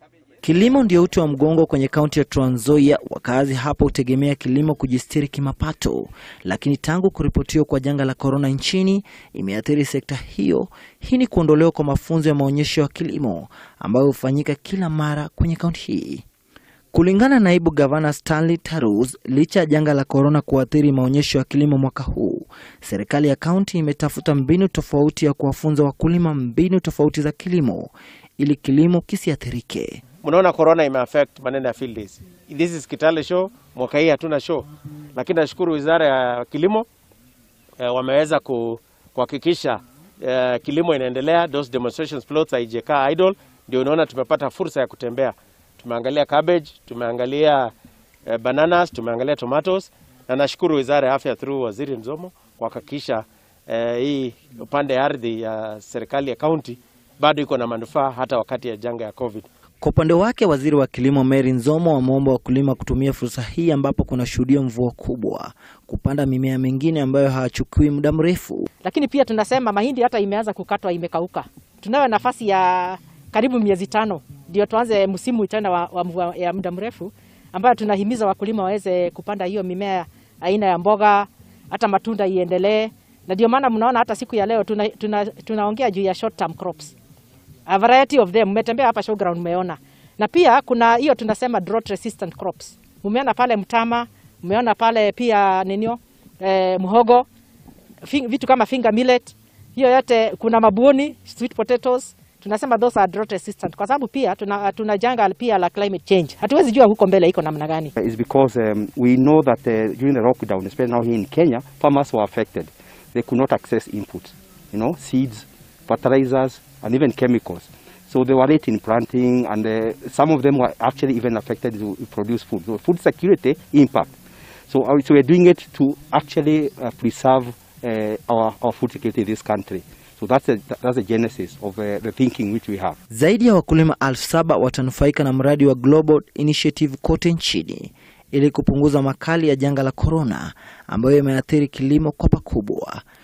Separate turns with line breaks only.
Kilimo ndio uti wa mgongo kwenye kaunti ya Trans Nzoia. Wakazi hapa hutegemea kilimo kujistiri kimapato, lakini tangu kuripotiwa kwa janga la korona nchini imeathiri sekta hiyo. Hii ni kuondolewa kwa mafunzo ya maonyesho ya kilimo ambayo hufanyika kila mara kwenye kaunti hii. Kulingana na naibu gavana Stanley Tarus, licha ya janga la korona kuathiri maonyesho ya kilimo mwaka huu, serikali ya kaunti imetafuta mbinu tofauti ya kuwafunza wakulima mbinu tofauti za kilimo ili kilimo kisiathirike.
Mnaona corona imeaffect maneno ya field days. This is Kitale show, mwaka hii hatuna show, lakini nashukuru wizara ya kilimo eh, wameweza ku- kuhakikisha eh, kilimo inaendelea. Those demonstrations plots haijakaa idle, ndio unaona tumepata fursa ya kutembea. Tumeangalia cabbage, tumeangalia eh, bananas, tumeangalia tomatoes, na nashukuru wizara ya afya through waziri Nzomo kuhakikisha eh, hii upande ya ardhi ya serikali ya kaunti bado iko na manufaa hata wakati ya janga ya COVID.
Kwa upande wake, waziri wa kilimo Mary Nzomo wameomba wakulima kutumia fursa hii ambapo kuna shuhudia mvua kubwa kupanda mimea mingine ambayo hawachukui muda mrefu.
lakini pia tunasema mahindi hata imeanza kukatwa, imekauka. Tunayo nafasi ya karibu miezi tano ndio tuanze msimu tena wa, wa mvua ya muda mrefu, ambayo tunahimiza wakulima waweze kupanda hiyo mimea aina ya mboga, hata matunda iendelee, na ndio maana mnaona hata siku ya leo tunaongea tuna, tunaongea juu ya short term crops a variety of them. Mmetembea hapa showground, mmeona, na pia kuna hiyo tunasema drought resistant crops. Umeona pale mtama, umeona pale pia ninio eh, mhogo Fing, vitu kama finger millet, hiyo yote. Kuna mabuoni, sweet potatoes, tunasema those are drought resistant, kwa sababu pia tuna, tuna janga pia la climate change. Hatuwezi jua huko mbele iko namna gani.
is because um, we know that uh, during the lockdown, especially now here in Kenya, farmers were affected. They could not access inputs, you know, seeds, fertilizers, and even chemicals. So they were late in planting, and uh, some of them were actually even affected to produce food. So food security impact. So, uh, so we're doing it to actually uh, preserve uh, our, our food security in this country. So that's the, that's the genesis of uh, the thinking which we have.
Zaidi ya wakulima elfu saba watanufaika na mradi wa Global Initiative kote nchini ili kupunguza makali ya janga la korona ambayo imeathiri kilimo kwa pakubwa.